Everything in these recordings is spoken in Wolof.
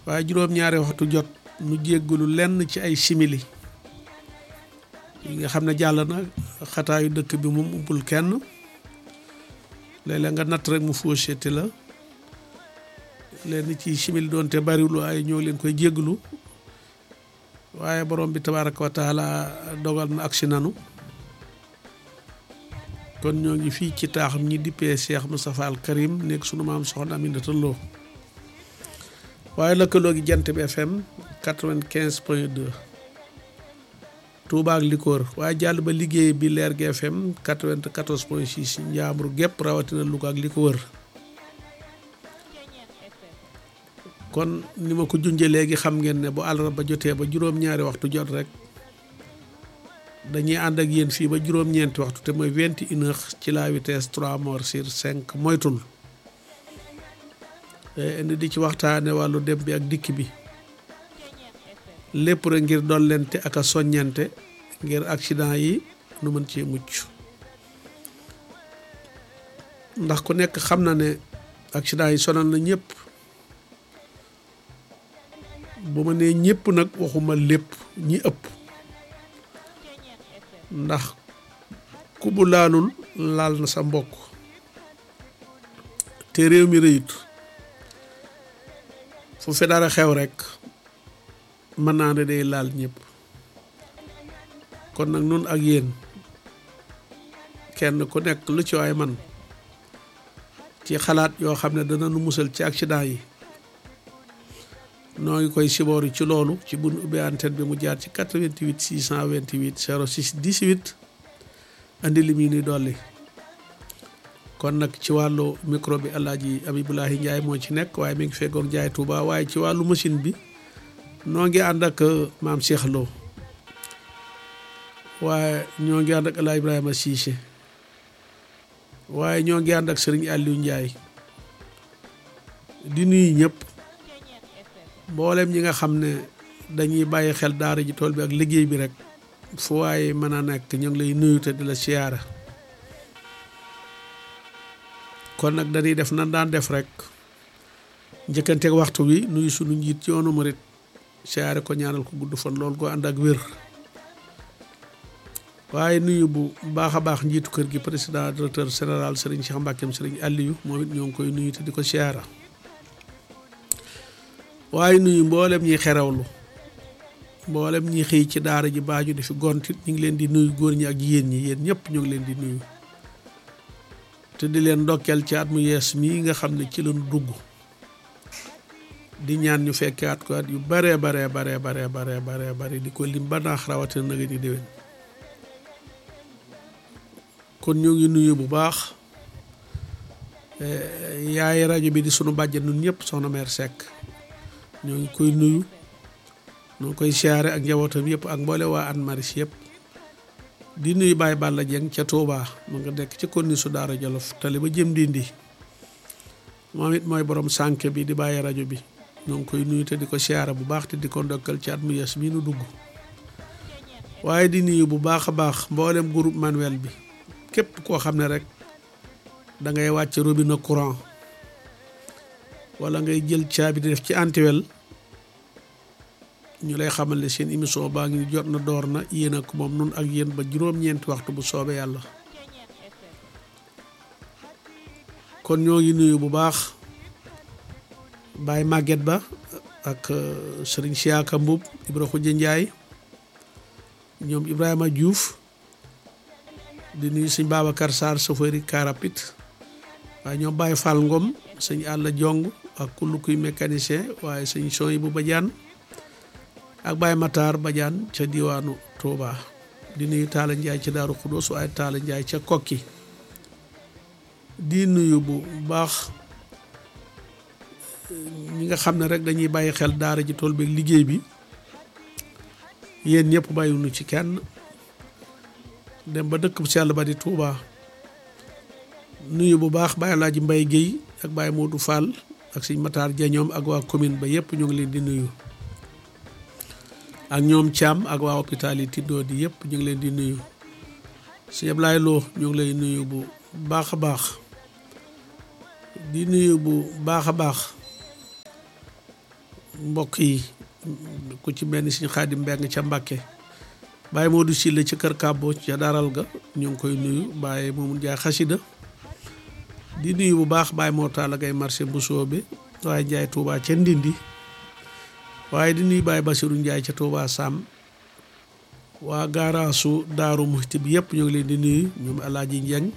waaye juróom-ñaari waxtu jot nu jéggalu lenn ci ay simili yi nga xam ne jàll na xataayu dëkk bi moom umpul kenn léeg-léeg nga natt rek mu faucheté la leen ci simili doonte bariwul waaye ñoo leen koy jéggalu waaye borom bi tabaaraka wa taala dogal na agsi nanu kon ñoo ngi fii ci taaxam ñi dippee Cheikh Moustapha Al Karim nekk sunu maam soxna Aminata Lo waaye lëkkaloo gi jant bi FM quatre-vingt-quinze point deux Touba ak li ko wër waaye jàll ba liggéey bi leer gi FM quatre-vingt-quatorze point six njaambur gépp rawatina Louga ak li ko wër kon ni ma ko junjee léegi xam ngeen ne bu àllarba jotee ba juróom-ñaari waxtu jot rek dañuy ànd ak yéen fii ba juróom-ñeenti waxtu te mooy vingt et une heures ci la vitesse trois morts sur cinq moytul indi di ci waxtaane wàllu dem bi ak dikk bi lépp rek ngir dollente ak a soññante ngir accident yi nu mën cee mucc ndax ku nekk xam na ne accident yi sonal na ñëpp bu ma nee ñëpp nag waxuma lépp ñi ëpp ndax ku bu laalul laal na sa mbokk te réew mi rëyut fu fi dara xew rek mën naa ne day laal ñëpp kon nag nun ak yéen kenn ku nekk lu ci waay man ci xalaat yoo xam ne dana nu musal ci accident yi noo ngi koy sibooru ci loolu ci bu nu ubbee antenne bi mu jaar ci 88 628 06 18 andi li muy nuy dolli kon nag ci wàllu micro bi Alaaji Abibulahi Njaay moo ci nekk waaye mi ngi feggoog Njaay Tuuba waaye ci wàllu machine bi noo ngi ànd ak maam Cheikh Lo waaye ñoo ngi ànd ak El Ibrahima Cissé waaye ñoo ngi ànd ak Serigne Aliou Ndiaye di nuyu ñëpp mboolem ñi nga xam ne dañuy bàyyi xel daara ji tool bi ak liggéey bi rek fu waaye mën a nekk ñu ngi lay nuyu te di la siyaara kon nag dañuy def nan daan def rek njëkkanteeg waxtu wi nuyu sunu njiit ci yoonu murit siyaare ko ñaanal ko gudd fan loolu ko ànd ak wér waaye nuyu bu baax a baax njiitu kër gi président directeur général Serigne Cheikh Mbackeem Serigne Aliou moom it ñoo ngi koy nuyu te di ko siyaara waaye nuyu mboolem ñi xerawlu mboolem ñi xëy ci daara ji baaju di fi gontit ñu ngi leen di nuyu góor ñi ak jigéen ñi yéen ñëpp ñu ngi leen di nuyu te di leen ndokkeel ci at mu yees mii nga xam ne ci lañu dugg di ñaan ñu fekke at ko at yu baree baree baree baree baree baree bare di ko lim ba naax rawatina na nga ni déwén kon ñoo ngi nuyu bu baax yaay rajo bi di sunu bàjjen nun ñëpp soxna meer Seck ñoo ngi koy nuyu ñoo ngi koy siyaare ak njabootam yëpp ak mboole waa an maris yëpp di nuyu Baye Balla Dieng ca Touba mu nga nekk ci konni su daara Jolof tali ba jëm dindi moom it mooy borom sànke bi di bàyyi rajo bi ñoo ngi koy nuyu te di ko siyaare bu baax te di ko ndokkal ci at mu yees mii nu dugg waaye di nuyu bu baax a baax mboolem groupe manuel bi képp koo xam ne rek da ngay wàcc robinet courant wala ngay jël caabi di def ci antiwel ñu lay xamal ne seen émission baa ngi jot na door na yéen ak moom nun ak yéen ba juróom-ñeenti waxtu bu soobee yàlla kon ñoo ngi nuyu bu baax Baye Maguette Ba ak Serigne Siaka Mbub Ibra Xuja Njaay ñoom Ibrahima Diouf di nuyu sëñ Babacar Sarr chauffeur car rapide waaye ñoom Baye Fall Ngom sëñ Àlla Jong ak kullu kuy mécanicien waaye sëñ Soy bu Badiane ak Baye Matar Badiane ca diwaanu Touba di nuyu Talla Ndiaye ca Daaru Xudoos waaye Talla Ndiaye ca Kokki di nuyu bu baax ñi nga xam ne rek dañuy bàyyi xel daara ji tool beeg liggéey bi yéen ñëpp bàyyiwuñu ci kenn dem ba dëkk bu sell ba di Touba nuyu bu baax Baye Laaji Mbay Géey ak Baye Modou Fall ak sëñ Matar Jañoom ak waa commune ba yëpp ñu ngi leen di nuyu ak ñoom Thiam ak waa hôpital yi Tiddoo di yëpp ñu ngi leen di nuyu sëñ Ablaye Lo ñu ngi lay nuyu bu baax a baax di nuyu bu baax a baax mbokk yi ku ci mel ni suñu xaadim mbeng ca Mbàkke Baye Modou Sylla ci kër Kàbbo ca daral ga ñu ngi koy nuyu Baye moomu Njaay xasida di nuyu bu baax Baye moo taala gay marché Mbusoo bi waaye Njaay Tuubaa ca Ndindi waaye di nuyu Baye Basiru Njaay ca Tuubaa Sam waa gaaraasu Daaru Muxti bi yëpp ñu ngi leen di nuyu ñoom Alaaji Njeng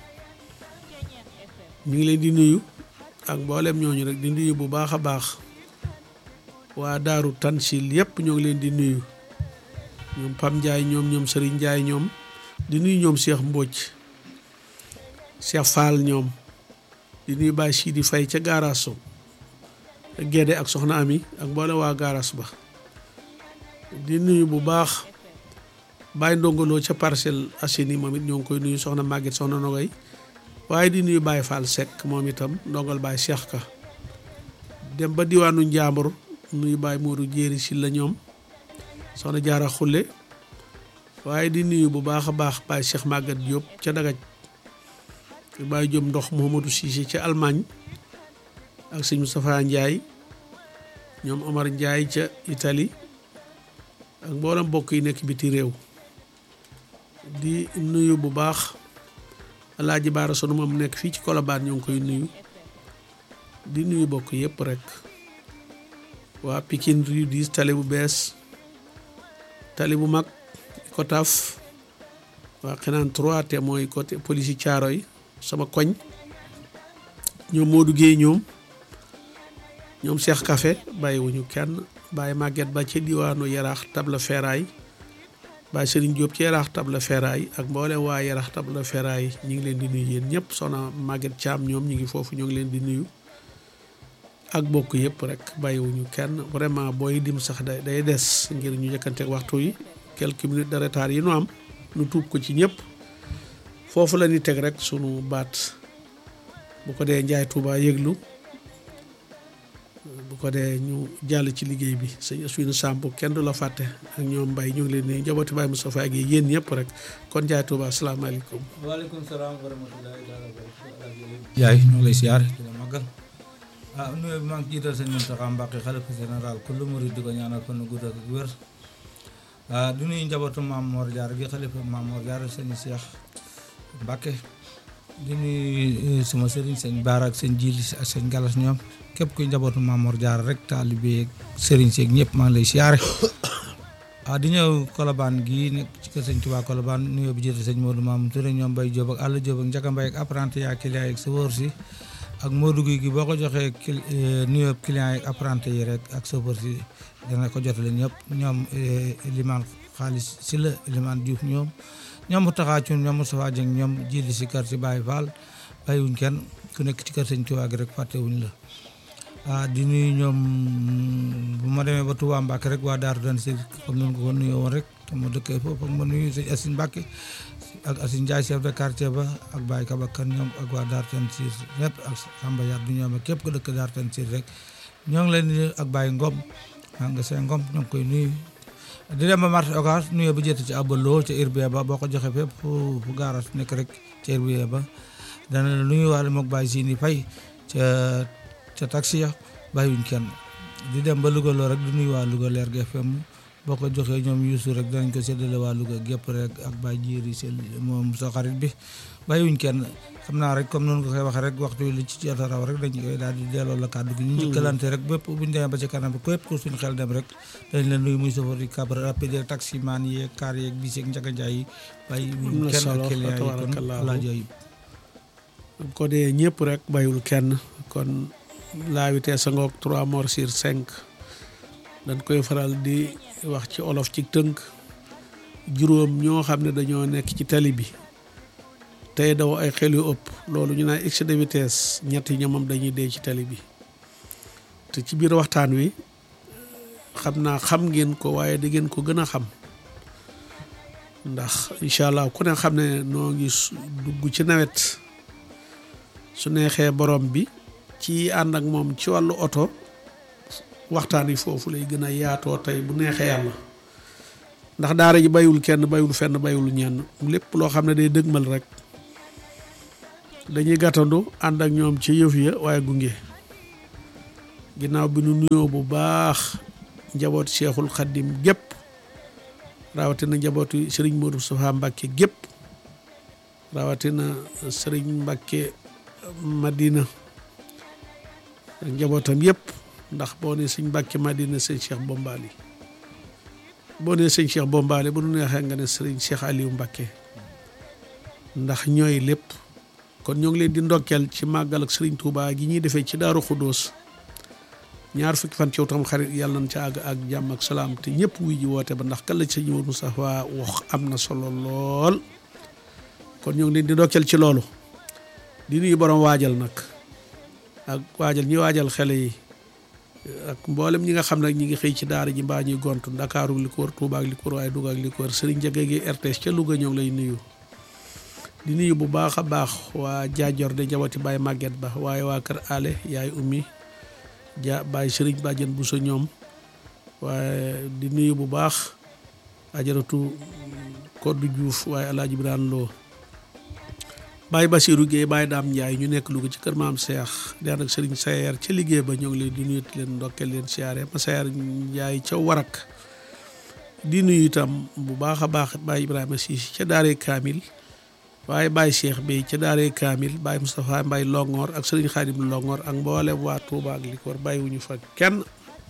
ñu ngi leen di nuyu ak mboolem ñooñu rek di nuyu bu baax a baax waa Daaru Tansil yëpp ñoo ngi leen di nuyu ñoom Pam Ndiaye ñoom ñoom Serigne Ndiaye ñoom di nuyu ñoom Cheikh Mbodj Cheikh Fall ñoom di nuyu Baye Sidi Faye ca gaaraas Gédé ak Soxna Ami ak mboole waa gaaraas ba di nuyu bu baax Baye Ndongolo ca Parcelles Assainies moom it ñoo ngi koy nuyu Soxna Maguette Soxna Nogay waaye di nuyu Baye Fall Seck moom itam ndongal Baye Cheikh Ka dem ba diwaanu Njàmbur nuyu Baye Modou Jéeri si la ñoom soxna jaara xulle waaye di nuyu bu baax a baax Baye Cheikh Maguette Diop ca Dagaj Baye Diop ndox Mouhamadou Cissé ca Allemagne ak sëñ Moustapha Ndiaye ñoom Omar Ndiaye ca Italie ak mboolem mbokk yi nekk biti réew di nuyu bu baax Alaaji Baara sunu moom nekk fii ci Colobane ñoo ngi koy nuyu di nuyu bokk yëpp rek waa Pikine rue 10 tali bu bees tali bu mag ko taf waa xenaan 3 te mooy côté police caaro yi sama koñ ñoom Modou Guèye ñoom ñoom Cheikh Café bàyyiwuñu kenn bàyyi Maguette ba ca diwaanu Yaraax table ferraille bàyyi Serigne Diop ci Yaraax table ferraille ak mboolem waa Yaraax table ferraille ñu ngi leen di nuyu yéen ñëpp soxna Maguette Thiam ñoom ñu ngi foofu ñoo ngi leen di nuyu ak bokk yëpp rek bàyyiwuñu kenn vraiment booy dim sax day day des ngir ñu jëkkanteeg waxtu yi quelques minutes de retard yi nu am nu tuub ko ci ñëpp foofu la ñuy teg rek sunu baat bu ko dee njaay Touba yëglu bu ko dee ñu jàll ci liggéey bi sëñ Aswinu Samb kenn du la fàtte ak ñoom mbay ñu ngi leen di njabooti Baye Moustapha ak yéen ñëpp rek kon njaay Touba asalaamaaleykum. waaleykum salaam wa rahmatullahi taala wa barakatuh yaay ñu ngi lay siyaar di la màggal ah nuyoo bi maa ngi jiital sëñ Mountakha Mbacké xalifa général kullu murid di ko ñaanal fan gudd ak wér ah di nuyu njabootu maam Mor Diarra gi xalifa maam Mor Diarra sëñ Cheikh Mbacké di nuyu sama sëriñ sëñ Baara ak sëñ Jili ak sëñ Galas ñoom képp kuy njabootu maam Mor Diarra rek taalibe ak sëriñ seeg ñëpp maa ngi lay siyaare ah di ñëw Colobane gii nekk ci kër sëñ Touba Colobane nuyoo bi jiital sëñ Modou Mamoun Touré ñoom Baye Diop ak Alla Diop ak Ndiaga Mbaye ak apprenti yaa client yi ak chauffeur si ak Modou Guèye gi boo ko joxee cli nuyoo client yi ak apprenti yi rek ak chauffeur si dana ko jotale ñëpp ñoom limaan xaalis si la limaan Diouf ñoom ñoom mu taxaa cun ñoom Moustapha Dieng ñoom jiili si kër si Baye Fall bàyyiwuñ kenn ku nekk ci kër sëñ Touba gi rek fàttewuñ la ah di nuyu ñoom bu ma demee ba Touba Mbacke rek waa Daaru dan si comme ni ko ko nuyoo woon rek te ma dëkkee foofu ak ma nuyu sëñ Assine Mbacke ak Assine Ndiaye chef de quartier ba ak Baye Kabakan ñoom ak waa Daaru Tansiir ñëpp ak Samba Yar du ñoom ak képp ko dëkk Daaru Tansiir rek ñoo ngi leen di nuyu ak Baye Ngom maa nga seen Ngom ñoo ngi koy nuyu di dem ba marché Ocass nuyoo ba jëtt ci abaloo ca Irbe ba boo ko joxee fépp fu fu gaaras nekk rek ca Irbe ba dana la nuyu waale mook Baye Sini Faye ca ca taxi ya bàyyiwuñ kenn di dem ba Louga loo rek di nuyu waa Louga leer GFM boo ko joxee ñoom Youssou rek danañ ko séddale waa Louga gépp rek ak Baye Jéeri sel moom sa xarit bi bàyyiwuñ kenn xam naa rek comme noonu nga koy waxee rek waxtu wi li ci jot a raw rek dañ koy daal di delloo la kàddu gi ñu njëkkalante rek bépp buñ demee ba ci kanam bi képp ku suñu xel dem rek dañ leen nuyu muy chauffeur yi cab rapide taximan yeeg car yeeg bis yeeg njaga njaay yi bàyyiwuñ kenn ak client yi kon alaajo yi ko dee ñëpp rek bàyyiwul kenn kon la vitesse a ngoog trois morts sur cinq dañ koy faral di wax ci olof ci tënk juróom ñoo xam ne dañoo nekk ci tali bi tey daw ay xel yu ëpp loolu ñu naan excès de vitesse ñetti ñoomam dañuy dee ci tali bi te ci biir waxtaan wi xam naa xam ngeen ko waaye da ngeen ko gën a xam ndax incha allah ku ne xam ne noo ngi dugg ci nawet su neexee borom bi ci ànd ak moom ci wàllu oto waxtaan yi foofu lay gën a yaatoo tey bu neexee yàlla ndax daara ji bayul kenn bayul fenn bayul ñenn lépp loo xam ne day dëgmal rek dañuy gàttandu ànd ak ñoom ci yëf ya waaye gunge ginnaaw bi nu nuyoo bu baax njabooti Cheikhul Khadim gépp rawatina njabootu sëriñ Modou Moustapha Mbacke gépp rawatina sëriñ Mbacke Madina ak njabootam yëpp ndax boo nee sëñ Mbacke Madina sëñ Cheikh Bombali boo nee sëñ Cheikh Bombali bu nu neexee nga ne sëriñ Cheikh Aliou Mbacke ndax ñooy lépp kon ñoo ngi leen di ndokkeel ci màggal ak sëriñ Touba gi ñuy defee ci Daaru Xudóos ñaar fukki fan ci tam xarit yàlla nañ ca àgg ak jàmm ak salaam te ñëpp wuy ji woote ba ndax kan la ci sëñ Modou Moustapha wax am na solo lool kon ñoo ngi leen di ndokkeel ci loolu di nuyu borom waajal nag ak waajal ñi waajal xele yi ak mboolem ñi nga xam ne ñi ngi xëy ci daara ji mbaa ñuy gontu Ndakaaru li ko wër Tuuba ak li ko wër waaye Duga ak li ko wër Sëriñ Jage gi RTS ca Louga ñoo ngi lay nuyu di nuyu bu baax a baax waa jaajor de jawati Baye Maguette Ba waaye waa kër Ale yaay ummi ja Baye Sëriñ Bàjjen bu sa ñoom waaye di nuyu bu baax ajaratu Koddu Diouf waaye Alaaji Biraan Loo Baye Basirou Guèye Baye Daam Ndiaye ñu nekk Louga ci kër maam Seex di ànd ak Sëriñ Sayer ca liggéey ba ñoo ngi leen di nuyu leen ndokkeel leen siyaare ma Sayer Ndiaye ca Warak di nuyu itam bu baax a baax Baye Ibrahima Siis ca Daaree Kaamil waaye Baye Cheikh Bey ca Daaree Kaamil Baye Moustapha Mbaye Longoor ak Sëriñ Xaadim Longoor ak mboolem waa Touba ak li ko war bàyyi wuñu fa kenn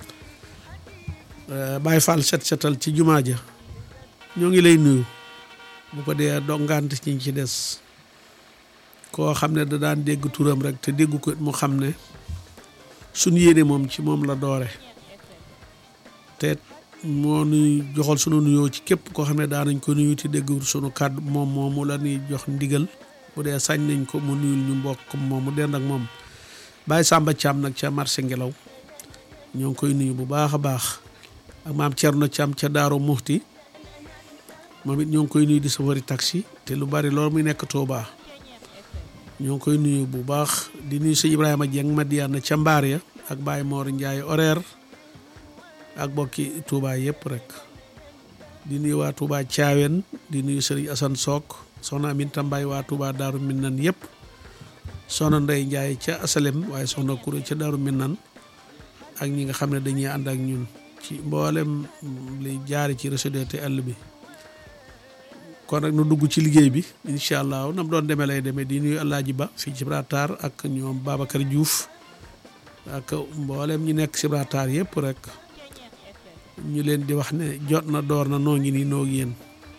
Baye Fall set setal ci jumaa ja ñoo ngi lay nuyu bu ko dee dongant ci ñi ci des koo xam ne da daan dégg turam rek te déggu ko mu xam ne suñ yéene moom ci moom la doore te moo nuy joxal sunu nuyoo ci képp koo xam ne daanañ ko nuyu te déggul sunu kàddu moom moomu la ñuy jox ndigal bu dee sañ nañ ko mu nuyul ñu mbokk moom mu dend ak moom Baye Samba Thiam nag ca marché ngelaw ñoo ngi koy nuyu bu baax a baax ak maam Thierno Thiam ca Daaru Muxti moom it ñoo ngi koy nuyu di safari taxi te lu bari loolu muy nekk Touba ñoo ngi koy nuyu bu baax di nuyu sëñ Ibrahima Dieng Madiana ca mbaar ya ak Baye Mor Ndiaye horaire ak bokki Touba yëpp rek di nuyu waa Touba Thiawen di nuyu Serigne Assane Sock soxna Aminta Mbaye waa Touba Daaru Minnan yëpp soxna Ndey Ndiaye ca Asalem waaye soxna Kouré ca Daaru Minnan ak ñi nga xam ne dañuy ànd ak ñun ci mboolem li jaari ci réseau te àll bi kon rek nu dugg ci liggéey bi incha allah nam doon demee lay demee di nuyu Alaaji Ba fii ci Gibraltar ak ñoom Babacar Diouf ak mboolem ñi nekk ci Gibraltar yëpp rek ñu leen di wax ne jot na door na noo ngi nii noo yéen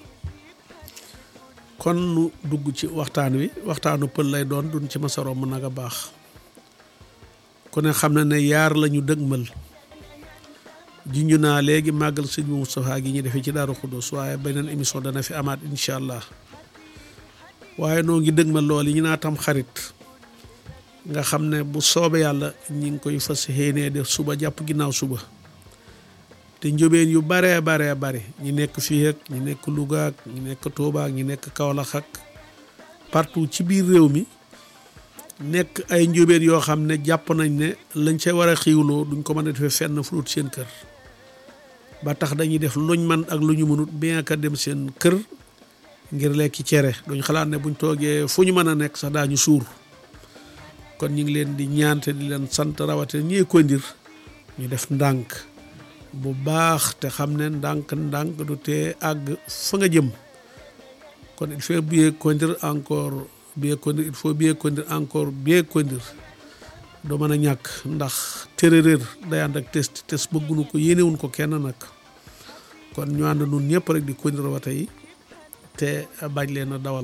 kon nu dugg ci waxtaan wi waxtaanu pël lay doon duñ ci masa romb nag a baax ku ne xam na ne yaar lañu dëgmal junj naa léegi màggal sëñ Moustapha gi ñu defee ci Daaru Xuddoos waaye beneen émission dana fi amaat incha allah waaye noo ngi dëgmal lool yi ñu naa tam xarit nga xam ne bu soobee yàlla ñi ngi koy fas yéenee def suba jàpp ginnaaw suba te njóbeen yu baree baree bare ñi nekk fii ak ñi nekk Louga ak ñi nekk Touba ak ñi nekk Kaolack ak partout ci biir réew mi nekk ay njóbeen yoo xam ne jàpp nañ ne lañ ca war a xiiwloo duñ ko mën a defee fenn fu dul seen kër ba tax dañuy def luñ man ak lu ñu mënut bien que dem seen kër ngir lekki cere duñ xalaat ne buñ toogee fu ñu mën a nekk sax daañu suur kon ñu ngi leen di ñaante di leen sant rawatina ñee ko ndir ñu def ndànk bu baax te xam ne ndànk ndànk du tee àgg fa nga jëm kon il faut bien conduire encore bien conduire il faut bien conduire encore bien conduire doo mën a ñàkk ndax téeréer day ànd ak test test bëggunu ko yéenewuñ ko kenn nag kon ñu ànd nun ñëpp rek di conduire wata yi te bañ leen a dawal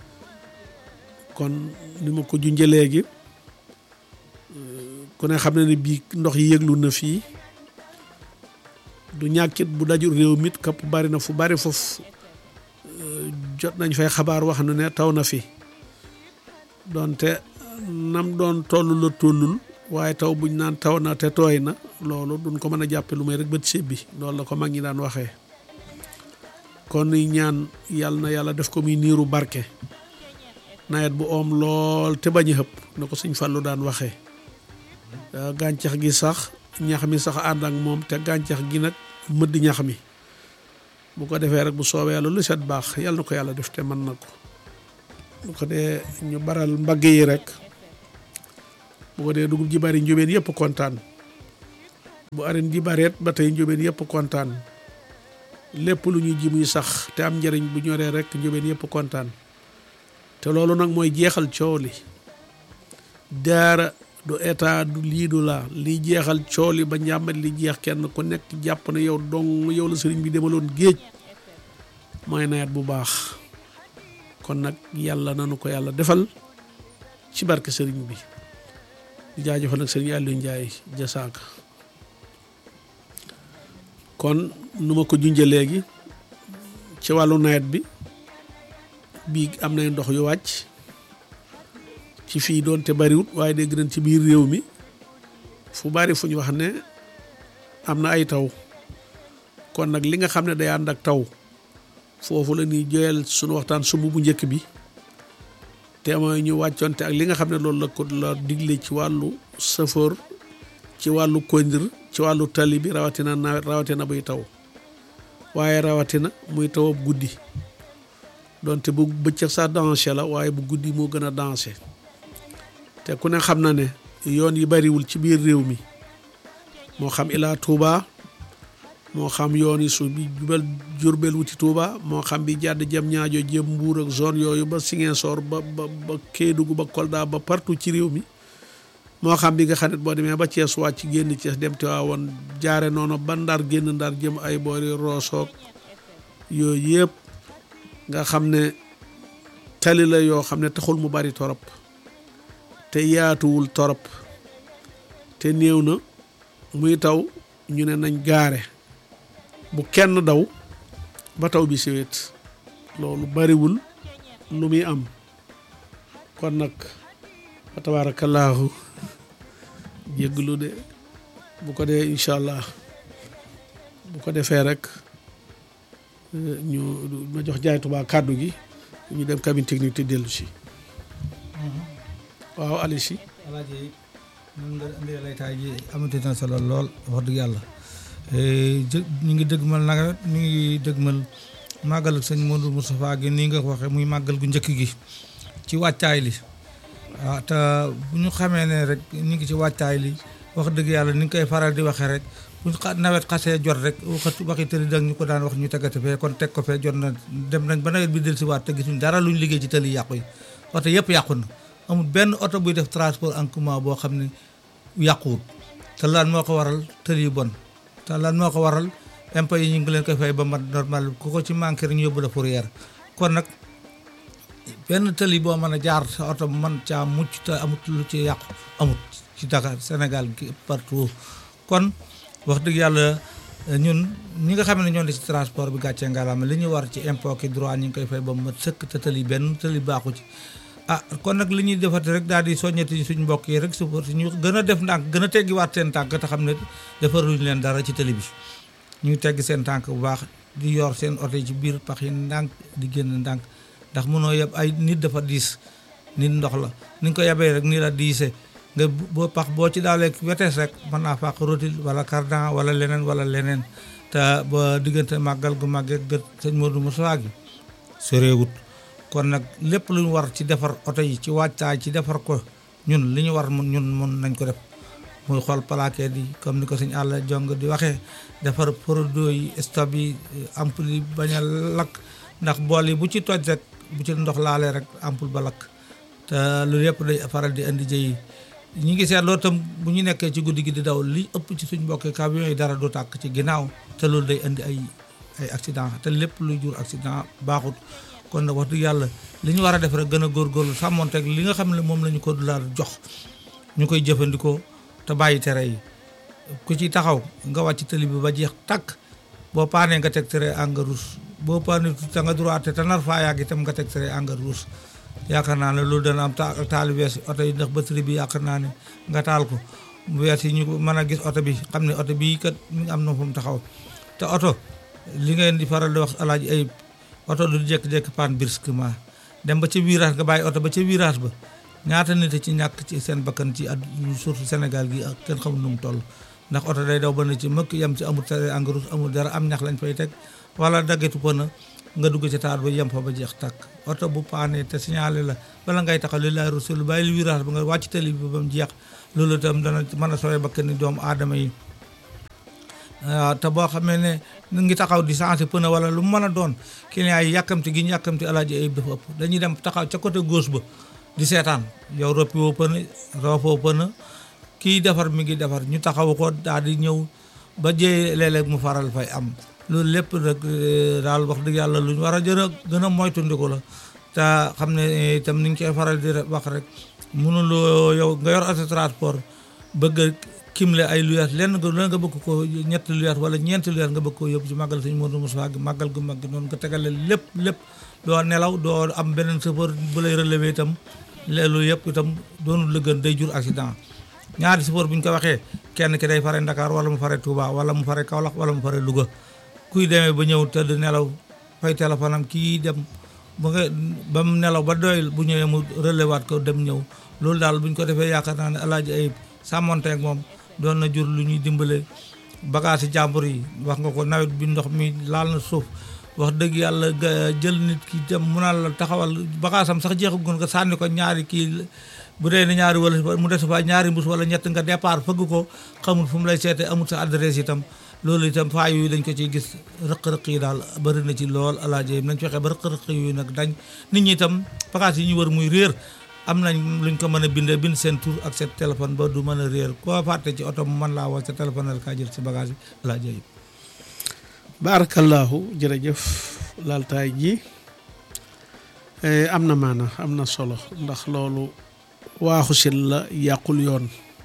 kon ni ma ko junjee léegi ku ne xam ne ne bii ndox yi yëglu na fii du ñàkkit bu dajul réew mit kapp bari na fu bari foofu jot nañ fay xabaar wax nu ne taw na fi doonte nam doon toll la tollul waaye taw buñ naan taw na te tooy na loolu duñ ko mën a jàppe lu may rek bët sébbi loolu la ko mag ñi daan waxee kon ni ñaan yàlla na yàlla def ko muy niiru barke nawet bu oom lool te bañ a xëpp na ko suñ fàllu daan waxee gàncax gi sax ñax mi sax ànd ak moom te gàncax gi nag mëdd ñax mi bu ko defee rek bu soobee yàlla lu set baax yàlla na ko yàlla def te mën na ko bu ko dee ñu baral mbagg yi rek bu ko dee dugub ji bari njóbeen yëpp kontaan bu areen ji bareet ba tey njóobeen yëpp kontaan lépp lu ñuy ji muy sax te am njëriñ bu ñoree rek njóobeen yëpp kontaan te loolu nag mooy jeexal coow li daara du état du lii du laa li jeexal coow li ba njàmbat li jeex kenn ku nekk jàpp na yow dong yow la sëriñ bi demaloon géej mooy nawet bu baax kon nag yàlla nanu ko yàlla defal ci barke sëriñ bi di jaajëfal nag sëriñ Aliou Ndiaye jasaaka kon nu ma ko junjee léegi ci wàllu nawet bi bii am nay ndox yu wàcc ci fii doonte bariwut waaye dégg nañ ci biir réew mi fu bari fu ñu wax ne am na ay taw kon nag li nga xam ne day ànd ak taw foofu la ñuy joyal sunu waxtaan sumb bu njëkk bi te mooy ñu wàccoonte ak li nga xam ne loolu la ko la digle ci wàllu safoor ci wàllu kondir ci wàllu tali bi rawatina nawet rawatina buy taw waaye rawatina muy taw ab guddi donte bu bëccëg sax danger la waaye bu guddi moo gën a danger te ku ne xam na ne yoon yi bariwul ci biir réew mi moo xam ilaa Touba moo xam yoon yi su bi jubal Jurbel wuti Touba moo xam bi jàdd jëm ñaajo jëm Mbuur ak zone yooyu ba Ziguinchor ba ba ba Kédougou ba Kolda ba partout ci réew mi moo xam bi nga xam ne boo demee ba Thiès wàcc génn Thiès dem Tiwaawoon jaare noonu ba Ndar génn Ndar jëm ay boori Roosoog yooyu yëpp nga xam ne tali la yoo xam ne taxul mu bari torop te yaatuwul torop te néew na muy taw ñu ne nañ gaare bu kenn daw ba taw bi siwet loolu bariwul lu muy am kon nag fa tabaarakallaahu jégglu de bu ko dee incha allah bu ko defee rek ñu ma jox jaay Tuubaa kàddu gi ñu dem cabine technique te dellu si waaw ali si alaaji mun nga indi laytaay ji amati na solo lool wax dëgg yàlla ñu ngi dëgmal nag ñu ngi dëgmal màggal ak sëñ Modou Moustapha gi nii nga ko waxee muy màggal gu njëkk gi ci wàccaay li waaw te bu ñu xamee ne rek ñu ngi ci wàccaay li wax dëgg yàlla ni nga koy faral di waxee rek bu nawet xasee jot rek waxatu waxi tëli dag ñu ko daan wax ñu tegate fee kon teg ko fee jot na dem nañ ba nawet bi del si waat te gisuñ dara luñ liggéey ci tëli yàqu yi oto yëpp yàqu na amul benn oto buy def transport en commun boo xam ne yàquwut te lan moo ko waral tëli yu bon te lan moo ko waral impôt yi ñu ngi leen koy fay ba mat normal ku ko ci manqué rek ñu yóbbu la fourrière kon nag benn tëli boo mën a jaar sa oto man caa mucc te amut lu ci yàqu amut ci Dakar Sénégal gi partout kon wax dëgg yàlla ñun ñi nga xam ne ñoo di ci transport bi gàccee ngalaama li ñu war ci impôt ki droit ñu ngi koy fay ba mat sëkk te tëli benn tëli baaxu ci ah kon nag li ñuy defati rek daal di soññati suñ mbokk yi rek support ñu gën a def ndànk gën a teggiwaat seen tànk te xam ne defaruñ leen dara ci tëli bi ñu tegg seen tànk bu baax di yor seen oto yi ci biir pax yi ndànk di génn ndànk ndax mënoo yeb ay nit dafa diis nit ndox la ni nga ko yebee rek nii la diise nga boo pax boo ci daalee wetees rek mën naa fàq rotil wala cardan wala leneen wala leneen te ba diggante màggal gu màggee gët sëñ Modou Moussa gi soreewut kon nag lépp lu ñu war ci defar oto yi ci wàccaay ci defar ko ñun li ñu war mun ñun mun nañ ko def muy xool plaquette yi comme ni ko sëñ àll jong di waxee defar produit yi stop yi ampoule yi bañ a lakk ndax bool yi bu ci toj rek bu ci ndox laalee rek ampoule ba lakk te loolu yëpp day faral di indi jëy ñi ngi seet loolu tam bu ñu nekkee ci guddi gi di daw li ëpp ci suñ mbokki camion yi dara du tàkk ci ginnaaw te loolu day indi ay ay accident te lépp luy jur accident baaxut kon nag wax dëgg yàlla li ñu war a def rek gën a góorgóorlu sàmmonteeg li nga xam ne moom la ñu ko dulaar jox ñu koy jëfandikoo te bàyyi tere yi ku ci taxaw nga wàcc tëli bi ba jeex tàkk boo paanee nga teg tere engrais rouge boo paanee te nga droite te nar faa yàgg itam nga teg tere engrais rouge yaakaar naa ne loolu dana am taali wees oto yi ndax batterie bi yaakaar naa ne nga taal ko wees yi ñu mën a gis oto bi xam ne oto bii kat mi ngi am na fu mu taxaw te oto li ngeen di faral di wax alaaji ay oto du jékki-jékki panne brusquement dem ba ca virage nga bàyyi oto ba ca virage ba ñaata nit ci ñàkk ci seen bakkan ci at surtout Sénégal gi ak kenn xamul nu mu toll ndax oto day daw ba ne ci mëkk yem ci amul tere engrais amul dara am ñax lañ fay teg wala daggetu pëna nga dugg ci taal ba yem fa ba jeex tàkk oto bu paane te signalé la bala ngay taxaw li laay rusul bàyyi lu virage ba nga wàcc tali bi ba mu jeex loolu itam dana mën a sooy bakkan ni doomu aadama yi waaw te boo xamee ne ñu ngi taxaw di changé pneu wala lu mu mën a doon client yi yàkkamti gi ñu yàkkamti alaaji ayib dafa ëpp dañuy dem taxaw ca côté gauche ba di seetaan yow roppi woo pneu roofoo pneu kii defar mi ngi defar ñu taxaw ko daal di ñëw ba jëyee léeg-léeg mu faral fay am loolu lépp nag daal wax dëgg yàlla lu ñu war a jër a gën a moytundiku la te xam ne itam ni ñu koy faral di wax rek mënuloo yow nga yor auto transport bëgg a kimle ay luyaas lenn nga lenn nga bëgg ko ñetti luyaas wala ñeenti luyaas nga bëgg ko yóbbu ci màggal sëñ Modou Moussa gi màggal gu mag gi noonu nga tegale lépp lépp doo nelaw doo am beneen chauffeur bu lay relever itam loolu yëpp itam doonul la gën day jur accident ñaari chauffeur bu ñu ko waxee kenn ki day fare Dakar wala mu fare Touba wala mu fare Kaolack wala mu fare Louga kuy demee ba ñëw tëdd nelaw fay téléphone am kii dem ba nga ba mu nelaw ba doyul bu ñëwee mu relewaat ko dem ñëw loolu daal bu ñu ko defee yaakaar naa ne alaaji ayib sàmmonteeg moom doon na jur lu ñuy dimbale bagage yi jàmbur yi wax nga ko nawet bi ndox mi laal na suuf wax dëgg yàlla jël nit ki dem mu naan la taxawal bagage am sax jeexagun nga sànni ko ñaari kii bu dee ne ñaari wala mu des fa ñaari mbus wala ñett nga départ fëgg ko xamul fu mu lay seete amul sa adresse itam loolu itam faa yooyu dañ ko ciy gis rëq-rëq yi daal bëri na ci lool alaaji nañ fexe ba rëq-rëq yooyu nag dañ nit ñi itam bagage yi ñu war muy réer am nañ luñ ko mën a bindee bind seen tur ak seen téléphone ba du mën a réer koo fàtte ci oto mu mën laa woo sa téléphone la kaa jël si bagage bi alaaji ayib barakallahu jërëjëf laltaay ji am na maana am na solo ndax loolu waaxu sil la yàqul yoon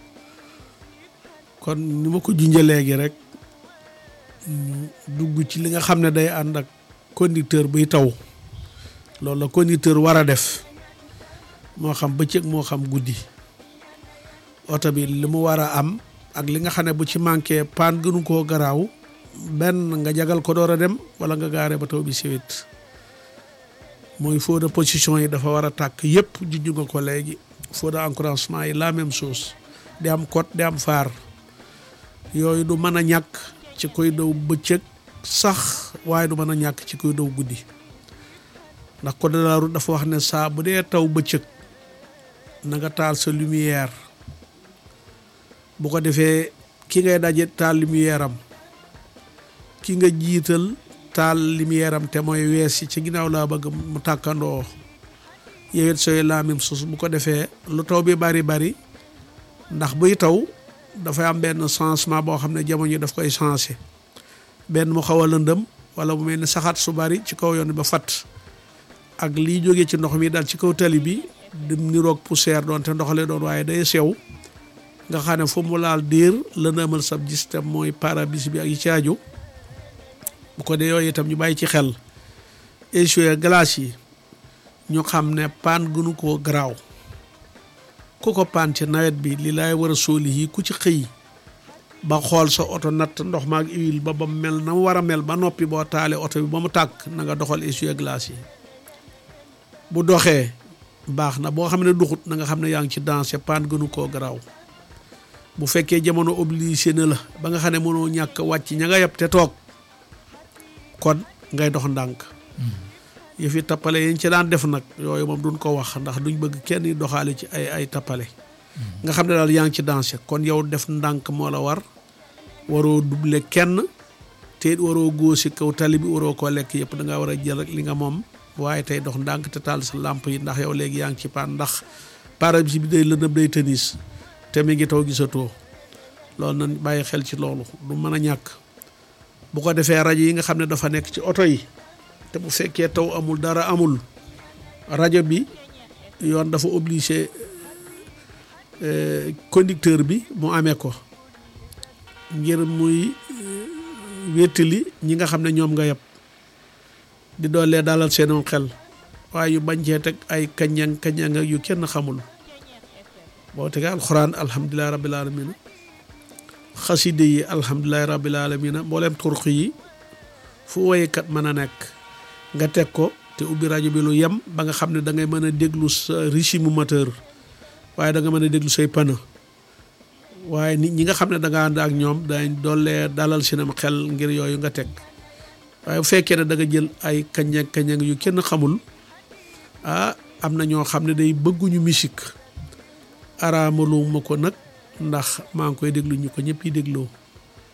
kon ni ma ko junjee léegi rek ñu dugg ci li nga xam ne day ànd ak conducteur buy taw loolu la conducteur war a def moo xam bëccëg moo xam guddi oto bi li mu war a am ak li nga xam ne bu ci manqué paan gënu koo garaaw benn nga jagal ko door a dem wala nga gaare ba taw bi siwit mooy feu de position yi dafa war a tàkk yëpp junj nga ko léegi feu de encouragement yi la même chose di am code di am phare yooyu du mën a ñàkk ci koy daw bëccëg sax waaye du mën a ñàkk ci koy daw guddi ndax code de la route dafa wax ne saa bu dee taw bëccëg na nga taal sa lumière bu ko defee ki ngay daje taal lumière am ki nga jiital taal lumière am te mooy wees yi ci ginnaaw laa bëgg mu tàkkandoo yow it sooy la même chose bu ko defee lu taw bi bari bari ndax buy taw dafay am benn changement boo xam ne jamono yi daf koy changé benn mu xaw a lëndëm wala mu mel ni saxaat su bari ci kaw yoon ba fat ak lii jógee ci ndox mi daal ci kaw tali bi dim niroog poussière doon te ndoxale doon waaye day sew nga xam ne fu mu laal diir lëndëmal sab gis te mooy pare-brise bi ak yi ci aju bu ko dee yooyu itam ñu bàyyi ci xel essuie glace yi ñu xam ne paan gënu koo garaaw ku ko paan ci nawet bi li laay war a sóoli yi ku ci xëy ba xool sa oto natt ndox maag huile ba ba mel na mu war a mel ba noppi boo taalee oto bi ba mu tàkk na nga doxal essuie glace yi bu doxee baax na boo xam ne duxut na nga xam ne yaa ngi ci dansé paan gënu koo garaaw bu fekkee jamono obligé na la ba nga xam ne mënoo ñàkk wàcc ña nga yeb te toog kon ngay dox ndànk yëfi tappale yañ ci daan def nag yooyu moom duñ ko wax ndax duñ bëgg kenn doxaale ci ay ay tappale nga xam ne daal yaa ngi ci dansé kon yow def ndànk moo la war waroo double kenn te it waroo góosi kaw tali bi waroo koo lekk yëpp da ngaa war a jël rek li nga moom waaye tey dox ndànk te taal sa làmp yi ndax yow léegi yaa ngi ci paan ndax pare-brise bi day lëndëm day tënis te mi ngi taw gisatoo loolu nañ bàyyi xel ci loolu du mën a ñàkk bu ko defee rajo yi nga xam ne dafa nekk ci oto yi te bu fekkee taw amul dara amul rajo bi yoon dafa obligé conducteur bi mu amee ko ngir muy wéttali ñi nga xam ne ñoom nga yeb di doolee dalal seenum xel waaye yu bañ cee teg ay kañang kañang yu kenn xamul boo tegee alxuraan alhamdulilahi rabbil alamina xaside yi alhamdulilahi rabbil alamina mboolem turq yi fu woykat mën a nekk nga teg ko te ubbi rajo bi lu yem ba nga xam ne da ngay mën a déglu sa régime moteur waaye da nga mën a déglu say pneu waaye nit ñi nga xam ne da nga ànd ak ñoom dañ doolee dalal seenam xel ngir yooyu nga teg waaye bu fekkee ne da nga jël ay kañang kañang yu kenn xamul ah am na ñoo xam ne day bëgguñu musique araamalu ma ko nag ndax maa ngi koy déglu ñu ko ñëpp yi dégloo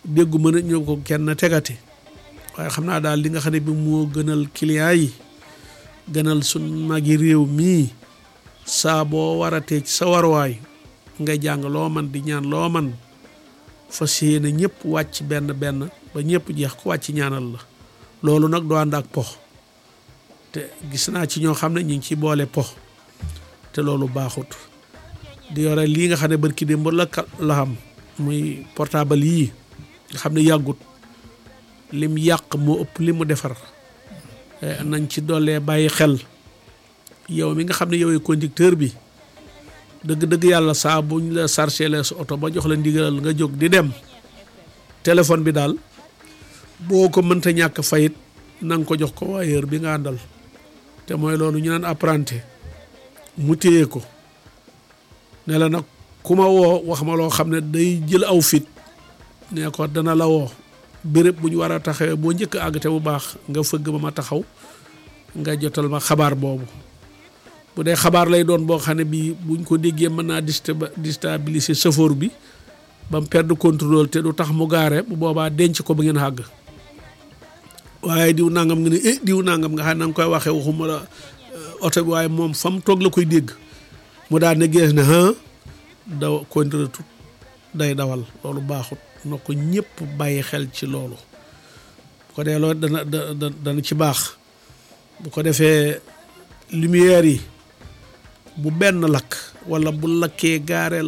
déggu mën a ñëw ko kenn tegati waaye xam naa daal li nga xam ne bi moo gënal client yi gënal sun magi réew mii saa boo waratee ci sa warwaay ngay jàng loo man di ñaan loo man fas yéene ñëpp wàcc benn benn ba ñëpp jeex ku wàcc ñaanal la loolu nag doo ànd ak pox te gis naa ci ñoo xam ne ñu ngi ci boole pox te loolu baaxut di yore lii nga xam ne barki démb la la xam muy portable yii nga xam ne yàggut lim yàq moo ëpp li mu defar nañ ci dollee bàyyi xel yow mi nga xam ne yow conducteur bi dëgg-dëgg yàlla saa buñ la chargé la sa oto ba jox la ndigalal nga jóg di dem téléphone bi daal boo ko mënta ñàkk fayit na nga ko jox ko waayeur bi nga àndal te mooy loolu ñu naan apprenti mu téye ko ne la nag ku ma woo wax ma loo xam ne day jël aw fit ne ko dana la woo béréb bu ñu war a taxawee boo njëkk àgg te bu baax nga fëgg ba ma taxaw nga jotal ma xabaar boobu bu dee xabaar lay doon boo xam ne bii buñ ko déggee mën naa déstabiliser chauffeur bi ba mu perdre contrôle te du tax mu gaare bu boobaa denc ko ba ngeen àgg waaye diw nangam nga ne eh diw nangam nga xam ne na nga koy waxee waxuma la oto bi waaye moom fa mu toog la koy dégg mu daal ne gees ne ah daw contrôle tout day dawal loolu baaxut na ko ñëpp bàyyi xel ci loolu bu ko dee loolu dana dana ci baax bu ko defee lumière yi bu benn lakk wala bu lakkee gaareel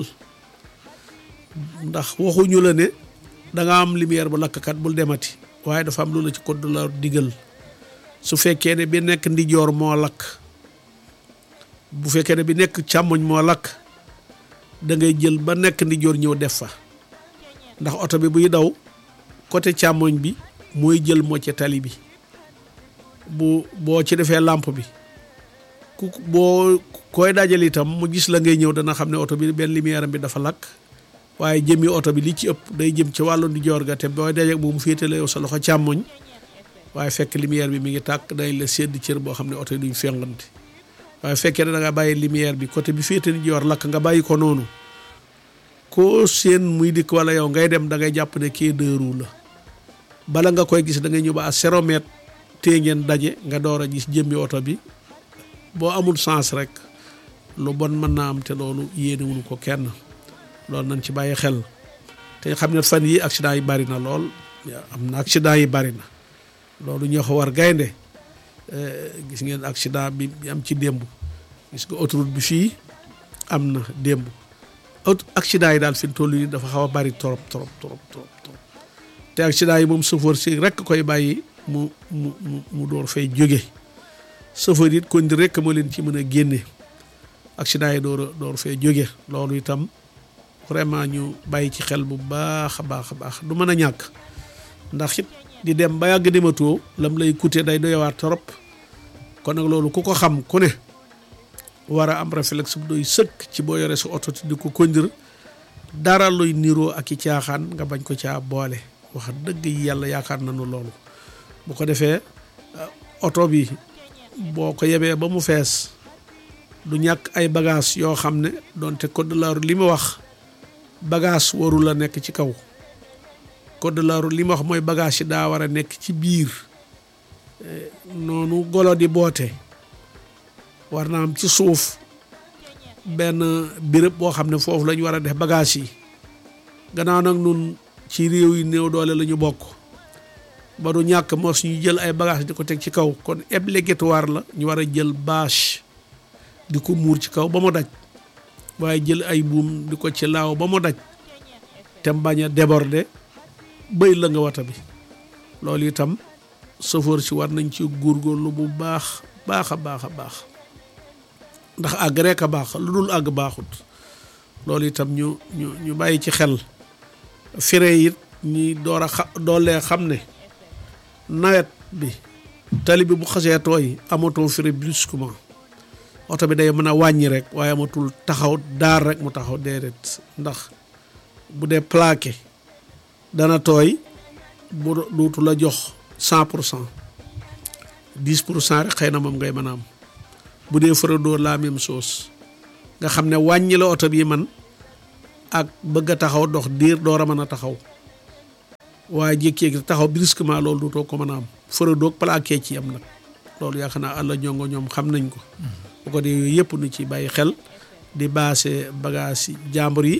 ndax waxuñu la ne da nga am lumière bu lakkkat bul demati waaye dafa am lu la ci code de la digal su fekkee ne bi nekk ndijoor moo lakk bu fekkee ne bi nekk càmmoñ moo lakk da ngay jël ba nekk ndijoor ñëw def fa ndax oto bi buy daw côté càmmoñ bi mooy jël mocce tali bi bu boo ci defee lampe bi ku boo koy dajal itam mu gis la ngay ñëw dana xam ne oto bi benn lumière am bi dafa lakk waaye jëmmi oto bi li ci ëpp day jëm ci wàllu ndijoor ga te booy dajeeg bu mu féetale yow sa loxo càmmoñ waaye fekk lumière bi mi ngi tàkk day la sedd cër boo xam ne oto yi duñ fengante waaye fekkee ne da nga bàyyi lumière bi côté bi féete ndijoor lakk nga bàyyi ko noonu koo seen muy dikk wala yow ngay dem da ngay jàpp ne kii deux roues la bala nga koy gis da ngay ñëw ba à zéro mètre tee ngeen daje nga door a gis jëmmi oto bi boo amul sens rek lu bon mën naa am te loolu yéenewuñu ko kenn loolu nañ ci bàyyi xel te xam ne fan yi accident yi bari na lool am na accident yi bari na loolu ñoo ko war gaynde gis ngeen accident bi am ci démb gis nga autoroute bi fii am na démb accident yi daal fi mu toll nii dafa xaw a bari trop trop trop trop trop te accident yi moom chauffeur si rek koy bàyyi mu mu mu mu door fay jóge chauffeur it kon di rek moo leen ci mën a génne accident yi door a door fay jóge loolu itam vraiment ñu bàyyi ci xel bu baax a baax a baax du mën a ñàkk ndax it di dem ba yàgg dematoo lam lay coûter day doyawaat trop kon nag loolu ku ko xam ku ne war a am réflexe bu doy sëkk ci boo yore sa oto di ko conduire dara luy niroo ak i caaxaan nga bañ ko caa boole wax dëgg yàlla yaakaar nañu loolu bu ko defee oto bi boo ko yebee ba mu fees du ñàkk ay bagage yoo xam ne donte code de la route li mu wax bagage waru la nekk ci kaw code de la route li mu wax mooy bagage yi daa war a nekk ci biir noonu golo di boote war na am ci suuf benn béréb boo xam ne foofu la ñu war a def bagage yi gannaaw nag nun ci réew yi néew doole la ñu bokk ba du ñàkk mos ñu jël ay bagage di ko teg ci kaw kon obligatoire la ñu war a jël bâche di ko muur ci kaw ba mu daj waaye jël ay buum di ko ci laaw ba mu daj te bañ a déborder bëy la nga wata bi loolu itam chauffeur si war nañ ci góorgóorlu bu baax baax a baax a baax ndax àgg rek a baax lu dul àgg baaxut loolu itam ñu ñu ñu bàyyi ci xel fire it ñi door a xa doolee xam ne nawet bi tali bi bu xasee tooy amatoo fire brusquement oto bi day mën a wàññi rek waaye amatul taxaw daar rek mu taxaw déedéet ndax bu dee plaqué dana tooy bu duutu la jox cent pour cent dix pour cent rek xëy na moom ngay mën a am bu dee fara dóor la même chose nga xam ne wàññi la oto bi man ak bëgg a taxaw dox diir door a mën a taxaw waaye jékki-jékki taxaw brusquement loolu dootoo ko mën a am fëra doog plaqué ci am nag loolu yaakaar naa àlla ñongo ñoom xam nañ ko bu ko dee yooyu yëpp nu ci bàyyi xel di baase bagage yi jàmbur yi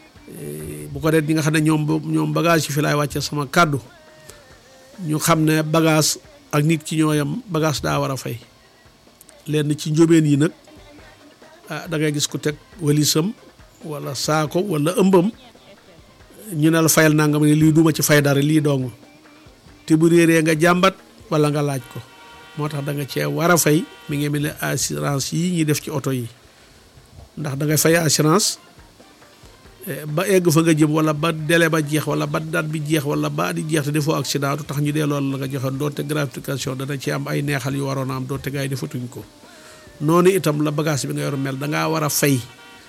bu ko dee ñi nga xam ne ñoom ñoom bagage yi fi laay wàcce sama kàddu ñu xam ne bagage ak nit ki ñooyam bagage daa war a fay lenn ci njóobeen yi nag ah da ngay gis ku teg walisam wala saako wala ëmbam ñu ne la fayal nangam ne lii duma ci fay dara lii dong te bu réeree nga jàmbat wala nga laaj ko moo tax da nga cee war a fay mi ngi mel ne assurance yi ñuy def ci oto yi ndax da ngay fay assurance ba egg fa nga jëm wala ba délai ba jeex wala ba date bi jeex wala ba di jeex te defoo accident du tax ñu dee loolu la nga joxoon doonte gratification dana ci am ay neexal yu waroon a am doonte gars yi defatuñ ko noonu itam la bagage bi nga yor mel da ngaa war a fay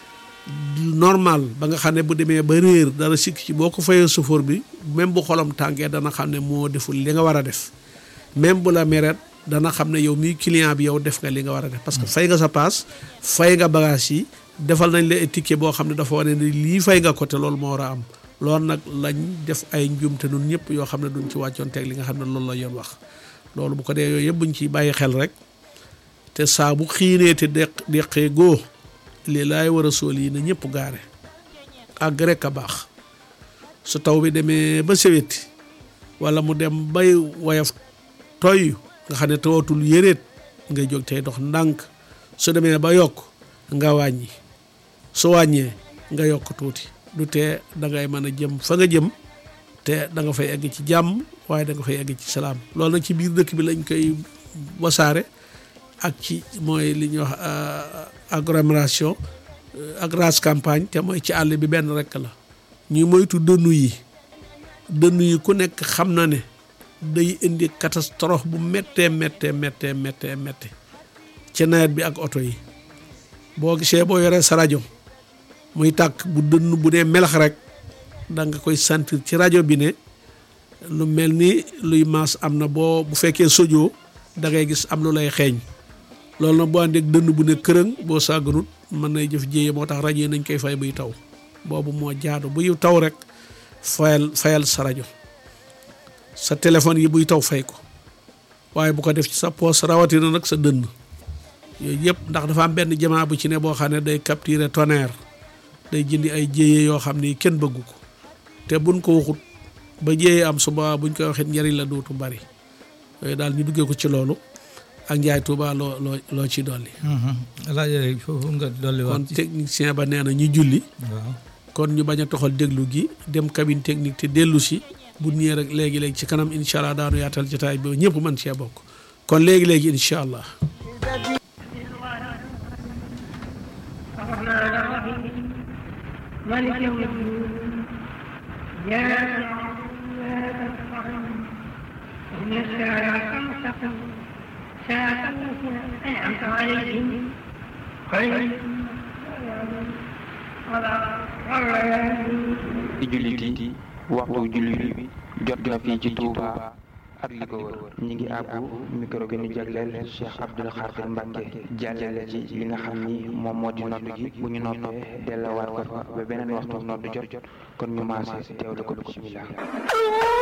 normal ba nga xam ne bu demee ba réer dara sikk ci boo ko fayee chauffeur bi même bu xolam tàngee dana xam ne moo deful li nga war a def même bu la meret dana xam ne yow mii client bi yow def nga li nga war a def parce que fay nga sa paas fay nga bagage yi defal nañ la ticket boo xam ne dafa wane ne lii fay nga ko te loolu moo war a am loolu nag lañ def ay njuumte nun ñëpp yoo xam ne duñ ci wàccoon teg li nga xam ne loolu la yoon wax loolu bu ko dee yooyu yëpp buñ ciy bàyyi xel rek te saa bu xiinee te deq deqee góo lii laay war a sool yi na ñëpp gaare àgg rek a baax su taw bi demee ba seweti wala mu dem bay woyof toy nga xam ne tawatul yëreet ngay jóg tey dox ndànk su demee ba yokk nga wàññi su wàññee nga yokk tuuti du tee da ngay mën a jëm fa nga jëm te da nga fay egg ci jàmm waaye da nga fay egg ci salaam loolu nag ci biir dëkk bi lañ koy wasaare ak ci mooy li ñuy wax agglomération ak race campagne te mooy ci àll bi benn rekk la ñuy moytu dënnu yi dënnu yi ku nekk xam na ne day indi catastrophe bu méttee méttee méttee méttee méttee ci nawet bi ak oto yi boo gisee boo yoree sa rajo muy tàkk bu dënn bu dee melax rek da nga koy sentir ci rajo bi ne lu mel ni luy maas am na boo bu fekkee sojoo da ngay gis am lu lay xeeñ loolu nag boo àndeek dënn bu ne kërëng boo sàgganut mën nay jëf jéye moo tax rajo yi nañ koy fay buy taw boobu moo jaadu buy taw rek fayal fayal sa rajo sa téléphone yi buy taw fay ko waaye bu ko def ci sa poos rawatina nag sa dënn yooyu yëpp ndax dafa am benn jamaa bu ci ne boo xam ne day capturer tonnerre day jëndi ay jéye yoo xam ni kenn bëggu ko te buñ ko waxut ba jéye am suba buñ koy waxit njëriñ la dootu bari yooyu daal ñu duggee ko ci loolu ak njaay tuuba loo loo loo ci dolli laaj foofu nga dolli kon wax technicien ba nee na ñu julli waaw kon ñu bañ a toxal déglu gi dem cabine technique te dellu si bu ñëwee rek léegi-léegi ci kanam incha allah daanu yaatal jotaay bi ñëpp mën cee bokk kon léegi-léegi incha allah الرحمن الرحيم مالك يوم الدين إياك نعبد وإياك نستعين اهدنا الصراط المستقيم صراط الذين أنعمت عليهم غير المغضوب عليهم ci jullit yi waxtu jullit bi jot na fii ci Touba ak li ko wër ñi ngi àbbu micro bi ñu jagleel Cheikh Abdoul Khadir Mbacke jàllale ci li nga xam ni moom moo di noddu gi bu ñu noppee delluwaat ko fa ba beneen waxtu noddu jot kon ñu maase teewlu ko bismillah